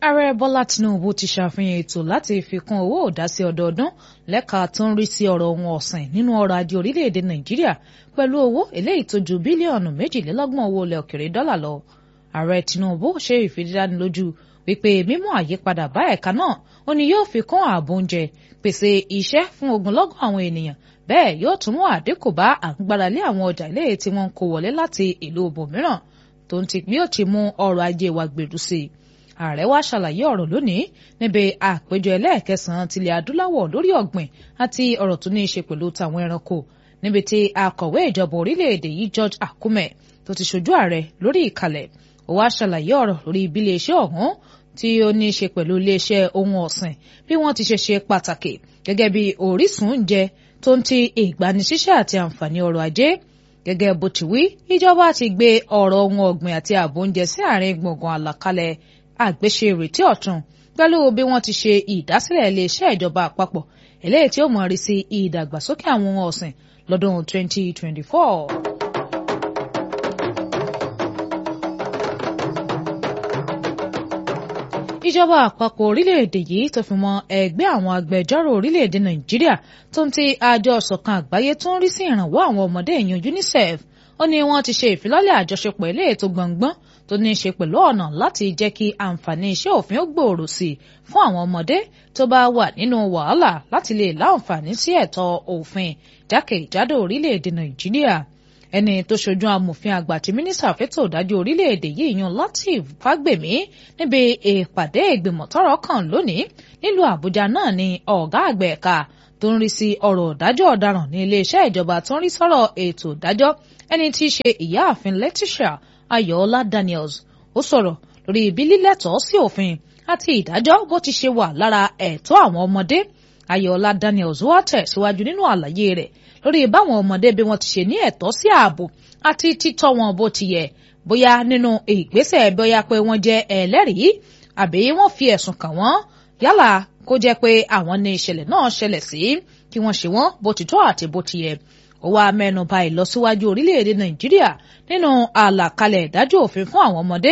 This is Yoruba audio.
ààrẹ bọ́lá tinubu ti ṣàfihàn ètò láti fi kún owó òdásí ọdọọdún lẹ́ka tó ń rí sí ọ̀rọ̀ ohun ọ̀sìn nínú ọrọ̀ ajé orílẹ̀-èdè nàìjíríà pẹ̀lú owó eléyìí tó ju bílíọ̀nù méjìlélọ́gbọ̀n owó ilẹ̀ òkèrè dọ́là lọ. ààrẹ tinubu ṣe ìfìdánilójú wípé mímú àyípadà bá ẹ̀ka náà ó ní yóò fi kún ààbò oúnjẹ pèsè iṣẹ́ fún ogunlọ́gọ̀ àwọn ènìyàn bẹ́ẹ̀ yóò tún mú àdínkù bá àgbáralé àwọn ọjà ilé tí wọ́n ń kó wọlé láti ìlú ibòmíràn tó ń ti bí ó ti mú ọrọ̀ ajé wa gbèrú sí i ààrẹ wa ṣàlàyé ọ̀rọ̀ lónìí níbi àpéjọ ẹlẹ́ẹ̀kẹsàn-án tilẹ̀ adúláwọ̀ lórí ọ̀gbìn àti ọ̀rọ̀ tó ní í ṣe pẹ̀lú tàwọn ẹranko níbi tí akọ̀wé ìjọba orílẹ̀-èdè yìí George Akume tó ti ṣojú ààrẹ lórí ìkàlẹ̀ ó wá ṣàlàyé ọ̀rọ̀ lórí ibi iléeṣẹ́ ọ̀hún tí ó ní í ṣe pẹ̀lú iléeṣẹ́ ohun ọ̀sìn bí wọ́n ti ṣe ṣe pàtàkì gẹ́gẹ́ bí orísun oúnjẹ tó ń ti ìgbanisíṣẹ́ àti àǹfààní ọrọ̀ ajé gẹ́gẹ́ bó ti wí ìjọba ti gbé ọ̀rọ̀ ohun ọ̀gbìn àti ààbò oúnjẹ sí àárín gbùngbùn àlàkalẹ̀ àgbéṣe ìrètí ọ̀tun pẹ̀lú bí wọ́n ti ṣe ìdásílẹ̀ iléeṣẹ́ ìjọba àpapọ̀ eléyìí tí ó mọ̀ rí sí ìdàgbàsókè àwọn ohun ọ̀sìn lọ́dún 2024. ìjọba àpapọ̀ orílẹ̀-èdè yìí tó fi mọ́ ẹgbẹ́ àwọn agbẹjọ́rò orílẹ̀-èdè nàìjíríà tó ń ti àjọ ṣọ̀kan àgbáyé tó ń rí sí ìrànwọ́ àwọn ọmọdé èèyàn UNICEF ó ní wọ́n ti ṣe ìfilọ́lẹ̀ àjọṣepọ̀ ilé ètò gbọ̀ngbọ́n tó ní í ṣe pẹ̀lú ọ̀nà láti jẹ́ kí àǹfààní iṣẹ́ òfin ó gbòòrò sí i fún àwọn ọmọdé tó bá wà nínú wàhálà láti lè láǹfààní sí ẹ̀tọ́ òfin jákèjádò orílẹ̀-èdè nàìjíríà ẹni tó ṣojú amòfin àgbà tí mínísítà fẹ́tò ìdájọ́ orílẹ̀-èdè yìí yan Lateef Fagbemi níbi ìpàdé ìgbìmọ̀ tọ́rọ̀ kàn lónìí nílùú àbújá náà ni ọ̀gá àgbà ẹ̀ka tó ń rí sí ọ̀rọ̀ ìdájọ́ ọ̀daràn ní iléeṣẹ́ ìjọba tó ń rí sọ́rọ̀ ètò ìdájọ́ ẹni tí í ṣe ìyáàfin Letitia Ayọ̀ọ́lá Daniels ó sọ̀rọ̀ lórí ibi lílẹ̀tọ́ sí òfin àti ìdájọ́ bó ti ṣe wà lára ẹ̀tọ́ àwọn ọmọdé Ayọ̀ọ́lá Daniels wá tẹ̀síwájú nínú àlàyé rẹ̀ lórí báwọn ọmọdé bí wọ́n ti ṣe ní ẹ̀tọ́ sí ààbò àti títọ́ wọn bó ti yẹ bóyá nínú ìgbésẹ̀ bóyá pé wọ́n jẹ́ ẹlẹ́rìí àbí wọ́n fi ẹ̀sùn kàn wọ́n yálà kó jẹ́ pé àwọn ní ìṣẹ̀lẹ̀ náà ṣẹlẹ̀ sí kí wọ́n ṣe wọ́n bó ti tọ́ àti bó ti yẹ ó wá mẹ́nu bà ìlọsíwájú orílẹ̀-èdè Nàìjíríà nínú àlàkalẹ̀ ìdájọ́ òfin fún àwọn ọmọdé